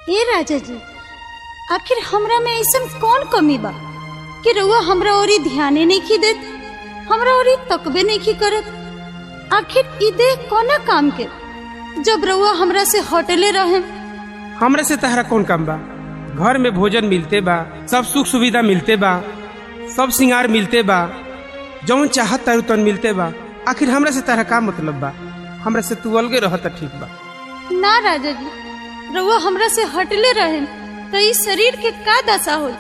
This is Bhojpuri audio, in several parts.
ए राजा जी आखिर हमरा में ऐसा कौन कमी बा कि रउआ हमरा ओरी ध्याने नहीं की देत हमरा ओरी तकबे नहीं की करत आखिर ई देह कोना काम के जब रउआ हमरा से हटले रहे हमरे से तहरा कौन काम बा घर में भोजन मिलते बा सब सुख सुविधा मिलते बा सब सिंगार मिलते बा जौन चाहत तारू तन मिलते बा आखिर हमरा से तहरा का मतलब बा हमरा से तू अलगे रहत त ठीक बा ना राजा जी रउआ हमरा से हटले रहे तो ई शरीर के का दशा हो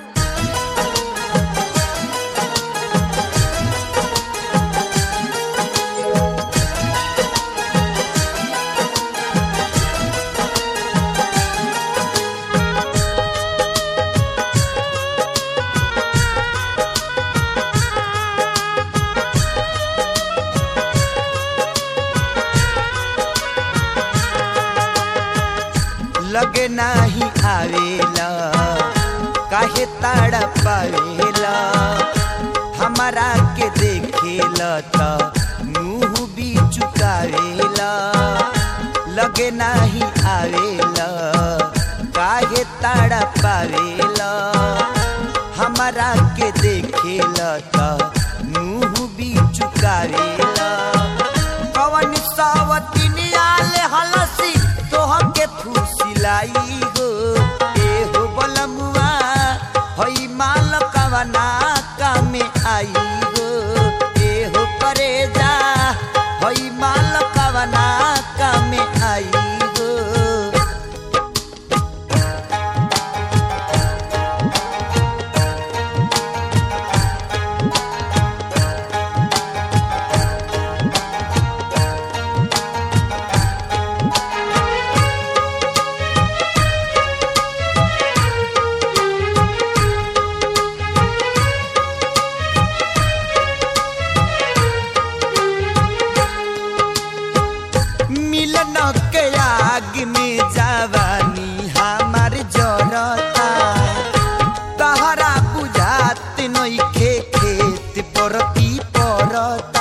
लगे नाही आवेला काहे ताड़ा पावेला हमारा के देखेला त मुंह भी चुकावेला लगे नाही आवेला काहे ताड़ा पावेला हमारा के देखेला त मुंह भी चुकावेला कवन सावतिनिया ले हलसी तोह के फुसिलाई हो ए हो बलमुआ हई माल कवना कामे आई हो ए हो करेजा हई माल कवना कामे आई हो मिलन के आग में जवानी हमार जरता तहरा बुझात नइखे खेत परती परता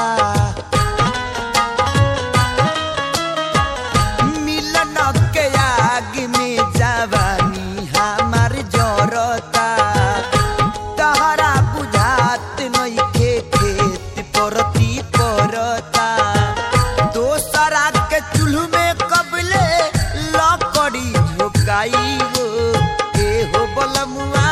मिलन के आग में जवानी हमार जरता तहरा बुझात नइखे खेत परती परता दोसरा के चूल्ह में कबले लकड़ी झोकाई हो ए हो बलमुआ